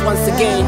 once again.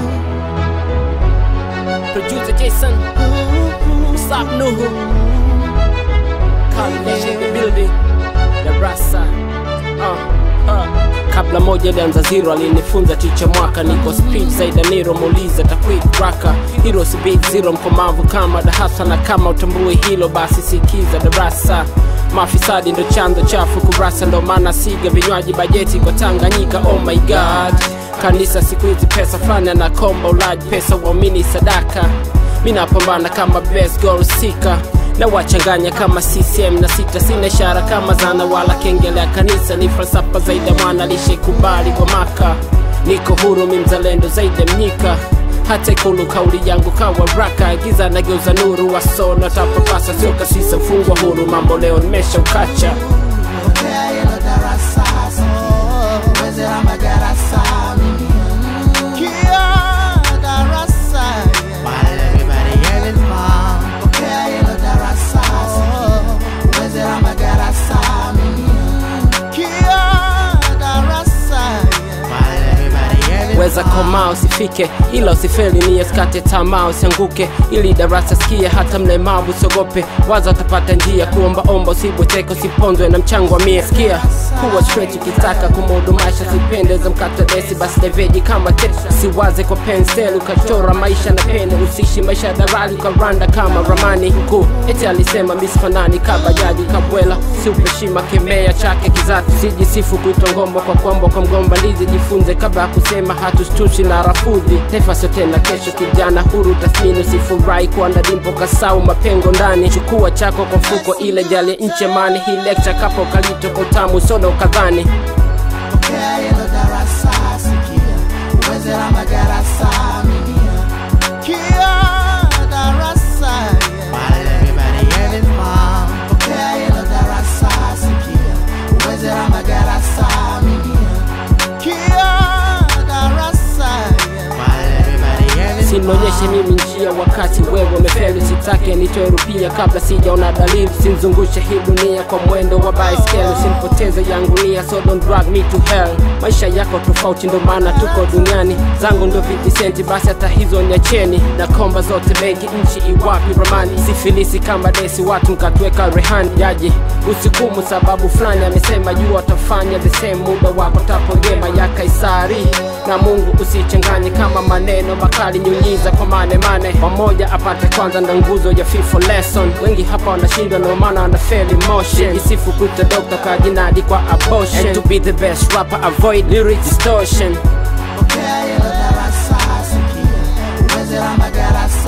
Producer Jason, what's up, Nuhu? Combination in the building, Darasa. Uh, uh. Kabla moja ilianza zero, alinifunza ticha mwaka, niko speed zaidi ya Nero, muulize takwit raka hero si big zero, mkomavu kama dahasa, na kama utambui hilo basi sikiza darasa Mafisadi ndo chanzo chafu kurasa, ndo maana siga vinywaji bajeti kwa Tanganyika. Oh my god, kanisa siku hizi pesa fulani anakomba ulaji pesa, uamini sadaka. Mi napambana kama best goal seeker na wachanganya kama CCM na sita, sina ishara kama zana wala kengele ya kanisa, ni falsafa zaidi ya mwana lishaikubali kwa maka. Niko huru, mi mzalendo zaidi ya Mnyika hata ikulu kauli yangu kawa raka giza nageuza nuru wasono tapapasa sio kasisa mfungwa huru mambo leo nimesha ukacha Pokea hilo darasa sikia, uweze la madarasa Kia darasa While everybody having fun Pokea hilo darasa sikia, uweze la madarasa Kia darasa While everybody having weza koma usifike ila usifeli ni skate tamaa usianguke ili darasa sikia hata mlemavu usiogope waza utapata njia kuombaomba usibweteke usiponzwe na mchango wa mia sikia kuwa straight ukitaka kumuhudumasha sipendeza mkata desi basi deveji kama te siwaze kwa penseli ukachora maisha na pene usishi maisha ya darali ukaranda kama ramani mkuu eti alisema misfanani kabajaji kabwela siupeshima kemea chake kizatu sijisifu kuitwa ngombo kwa kwamba kwa mgomba ndizi jifunze kabla ya kusema hatushtushi na rafudhi taifa sio tena kesho kijana huru tathmini usifurahi kuwa na dimpo kasau mapengo ndani chukua chako kwa mfuko ile jali nche mani hii lecture kapo kalito kwa utamu soda ukadhani Pokea hilo darasa sikia, uweze la madarasa Kia darasa While everybody having fun Pokea hilo darasa sikia, uweze la madarasa Kia darasa While everybody having sinaonyeshe mimi njia wakati wewe umefeli sitake nitoe rupia kabla sijaona dalili simzungushe hii dunia kwa mwendo wa baiskeli simpoteze yangu nia so don't drag me to hell maisha yako tofauti ndo maana tuko duniani zangu ndo vitisenti basi hata hizo nyacheni na komba zote benki nchi iwapi ramani sifilisi kama desi watu mkatweka rehani jaji usikumu sababu fulani amesema juu atafanya the same muda wako tapongema ya kaisari na mungu usichanganye kama maneno makali nyunyiza kwa mane mane pamoja apate kwanza ndo nguzo ya fifo lesson wengi hapa wanashindwa ndio maana wana fail emotion isifu kuita dokta kajinadi kwa abortion and to be the best rapper avoid lyric distortion Pokea hilo darasa sikia, uweze la madarasa